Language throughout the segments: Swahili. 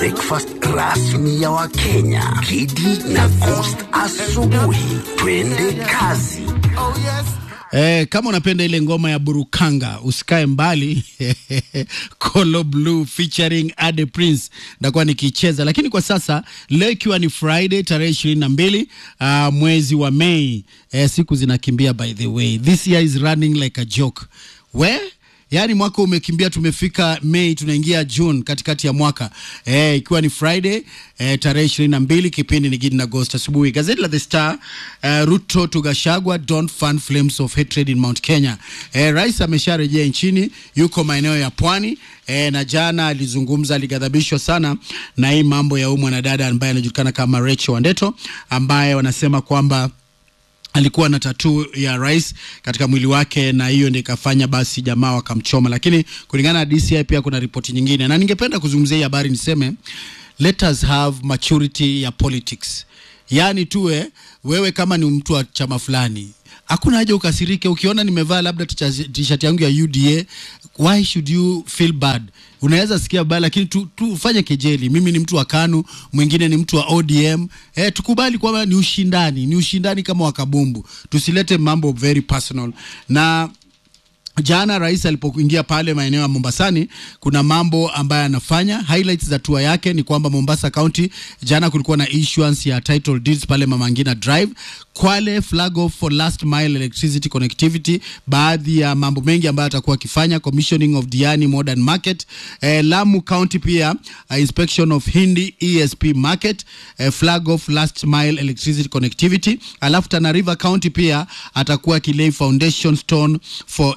breakfast rasmi ya Wakenya, Kidi na Coast asubuhi. Twende kazi. Eh, kama unapenda ile ngoma ya Burukanga usikae mbali Colo Blue featuring Ade Prince ndakuwa nikicheza, lakini kwa sasa leo ikiwa ni Friday tarehe ishirini na mbili uh, mwezi wa Mei eh, siku zinakimbia by the way, this year is running like a joke we Yaani mwaka umekimbia, tumefika Mei, tunaingia June, katikati ya mwaka eh, ikiwa ni Friday eh, tarehe ishirini na mbili. Kipindi ni Gidi na Ghost asubuhi. Gazeti la The Star eh, Ruto to Gashagwa don't fan flames of hatred in Mount Kenya. Eh, rais amesharejea nchini, yuko maeneo ya pwani eh, na jana alizungumza, alighadhabishwa sana na hii mambo ya huyu mwanadada ambaye anajulikana kama Rachel Wandeto ambaye wanasema kwamba alikuwa na tatuu ya rais katika mwili wake, na hiyo ndio ikafanya basi jamaa wakamchoma. Lakini kulingana na DCI pia kuna ripoti nyingine, na ningependa kuzungumzia hii habari niseme, let us have maturity ya politics, yaani tuwe wewe kama ni mtu wa chama fulani hakuna haja ukasirike ukiona nimevaa labda t-shirt yangu ya UDA. Why should you feel bad? Unaweza sikia baya, lakini tu, tu fanye kejeli. Mimi ni mtu wa KANU, mwingine ni mtu wa ODM. Eh, tukubali kwamba ni ushindani, ni ushindani kama wakabumbu, tusilete mambo very personal na Jana rais alipoingia pale maeneo ya Mombasani, kuna mambo ambayo anafanya. Highlights za tour yake ni kwamba Mombasa County, jana kulikuwa na issuance ya title deeds pale Mama Ngina Drive. Kwale flag off for last mile electricity connectivity, baadhi ya mambo mengi ambayo atakuwa akifanya, commissioning of Diani modern market. Eh, Lamu County pia uh, inspection of Hindi ESP market, eh, flag off last mile electricity connectivity. Alafu Tana River County pia atakuwa akilay foundation stone for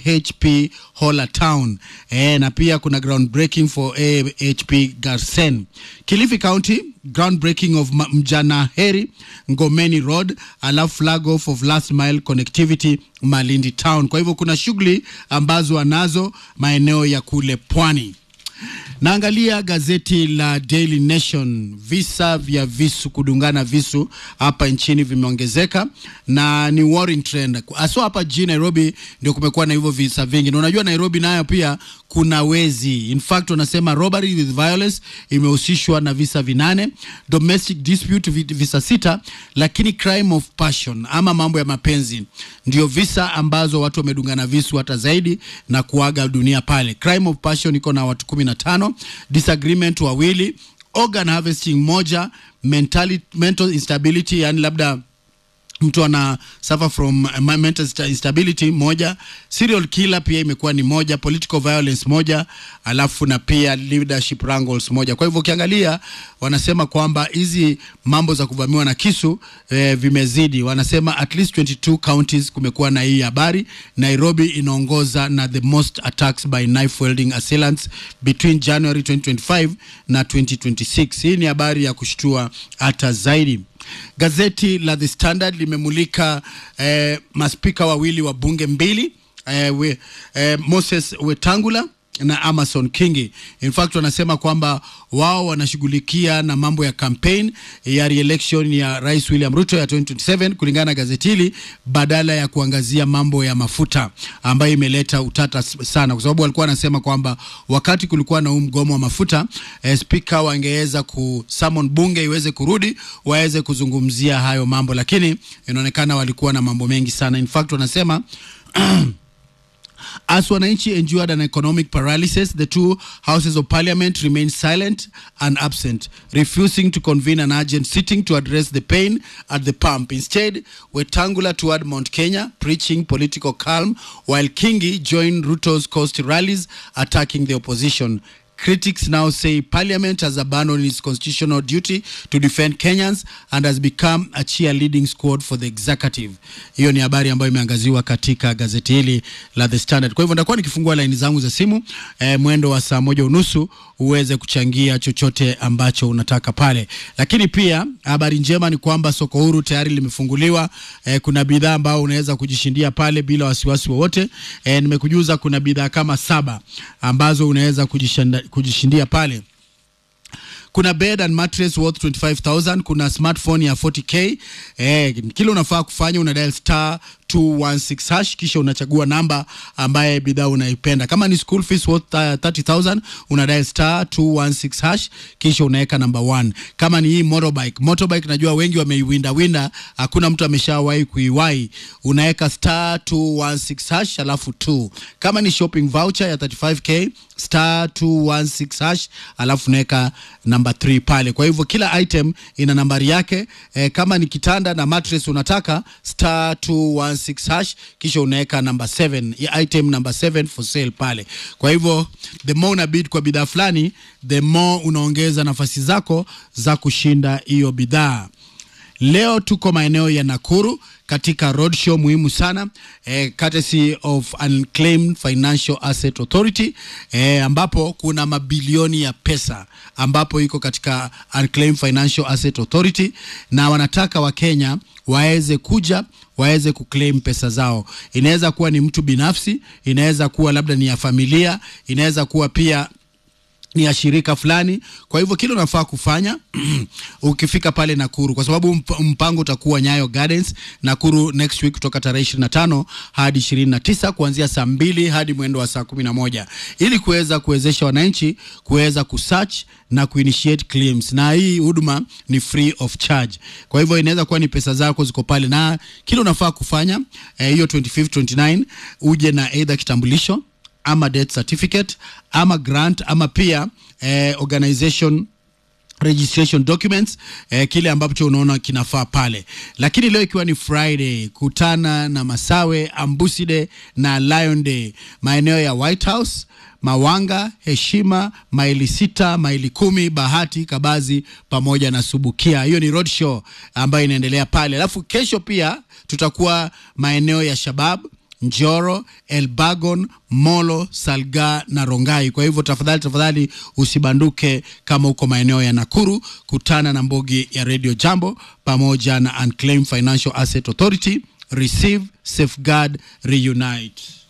AHP Hola Town. Eh, na pia kuna groundbreaking for AHP Garsen. Kilifi County groundbreaking of Mjana Heri Ngomeni Road, alafu flag off of last mile connectivity Malindi Town. Kwa hivyo kuna shughuli ambazo wanazo maeneo ya kule pwani. Naangalia gazeti la Daily Nation. Visa vya visu kudungana visu hapa nchini vimeongezeka na ni worrying trend, haswa hapa jijini Nairobi ndio kumekuwa na hivyo visa vingi, na unajua Nairobi nayo pia kuna wezi. In fact wanasema robbery with violence imehusishwa na visa vinane, domestic dispute visa sita, lakini crime of passion ama mambo ya mapenzi ndio visa ambazo watu wamedungana visu hata zaidi na kuaga dunia pale. Crime of passion iko na watu kumi na tano, disagreement wawili, organ harvesting moja, mentali, mental instability yani labda mtu ana suffer from mental instability moja, serial killer pia imekuwa ni moja, political violence moja, alafu na pia leadership wrangles moja. Kwa hivyo ukiangalia, wanasema kwamba hizi mambo za kuvamiwa na kisu eh, vimezidi. Wanasema at least 22 counties kumekuwa na hii habari. Nairobi inaongoza na the most attacks by knife wielding assailants between January 2025 na 2026. Hii ni habari ya kushtua hata zaidi. Gazeti la The Standard limemulika eh, maspika wawili wa bunge mbili eh, we, eh, Moses Wetangula na Amason Kingi. In fact wanasema kwamba wao wanashughulikia na mambo ya campaign ya re-election ya Rais William Ruto ya 2027 kulingana na gazeti hili, badala ya kuangazia mambo ya mafuta ambayo imeleta utata sana, kwa sababu walikuwa wanasema kwamba wakati kulikuwa na huu mgomo wa mafuta eh, spika wangeweza kusummon bunge iweze kurudi waweze kuzungumzia hayo mambo, lakini inaonekana walikuwa na mambo mengi sana. In fact wanasema As wananchi endured an economic paralysis, the two houses of parliament remained silent and absent, refusing to convene an urgent sitting to address the pain at the pump. Instead, Wetangula toured Mount Kenya, preaching political calm, while Kingi joined Ruto's coast rallies, attacking the opposition. Critics now say parliament has abandoned its constitutional duty to defend Kenyans and has become a cheerleading squad for the executive. Hiyo ni habari ambayo imeangaziwa katika gazeti hili la The Standard. Kwa hivyo nitakuwa nikifungua laini zangu za simu eh, mwendo wa saa moja unusu uweze kuchangia chochote ambacho unataka pale, lakini pia habari njema ni kwamba soko huru tayari limefunguliwa. Eh, kuna bidhaa ambao unaweza kujishindia pale bila wasiwasi wowote. Eh, nimekujuza kuna bidhaa kama saba ambazo unaweza kujishindia kujishindia pale kuna bed and mattress worth 25000 kuna smartphone ya 40k eh, kile unafaa kufanya una dial star 216 hash kisha unachagua namba ambaye bidhaa unaipenda kama ni school fees worth uh, 30000 una dial star 216 hash kisha unaweka namba 1 kama ni hii motorbike motorbike najua wengi wameiwinda winda hakuna mtu ameshawahi kuiwahi unaweka star 216 hash alafu 2 kama ni shopping voucher ya 35k star 216 hash alafu unaweka namba 3 pale kwa hivyo kila item ina nambari yake e, kama ni kitanda na mattress unataka star 216 hash kisha unaweka namba 7 ya item namba 7 for sale pale kwa hivyo the more una bid kwa bidhaa fulani the more unaongeza nafasi zako za kushinda hiyo bidhaa Leo tuko maeneo ya Nakuru katika roadshow muhimu sana eh, courtesy of Unclaimed Financial Asset Authority eh, ambapo kuna mabilioni ya pesa ambapo iko katika Unclaimed Financial Asset Authority na wanataka Wakenya waweze kuja waweze kuclaim pesa zao. Inaweza kuwa ni mtu binafsi, inaweza kuwa labda ni ya familia, inaweza kuwa pia ni ya shirika fulani. Kwa hivyo kile unafaa kufanya ukifika pale Nakuru, kwa sababu mp- mpango utakuwa Nyayo Gardens Nakuru next week kutoka tarehe 25 hadi 29 kuanzia saa mbili hadi mwendo wa saa 11 ili kuweza kuwezesha wananchi kuweza kusearch na kuinitiate claims, na hii huduma ni free of charge. Kwa hivyo inaweza kuwa ni pesa zako ziko pale, na kile unafaa kufanya eh, hiyo 25 29 uje na either kitambulisho ama death certificate ama grant ama pia eh, organization registration documents eh, kile ambacho unaona kinafaa pale lakini leo ikiwa ni friday kutana na masawe ambuside na lion day maeneo ya white house mawanga heshima maili sita maili kumi bahati kabazi pamoja na subukia hiyo ni road show ambayo inaendelea pale alafu kesho pia tutakuwa maeneo ya shabab Njoro, Elbagon, Molo, Salga na Rongai. Kwa hivyo tafadhali tafadhali usibanduke kama uko maeneo ya Nakuru, kutana na mbogi ya Radio Jambo pamoja na Unclaimed Financial Asset Authority, Receive, Safeguard, Reunite.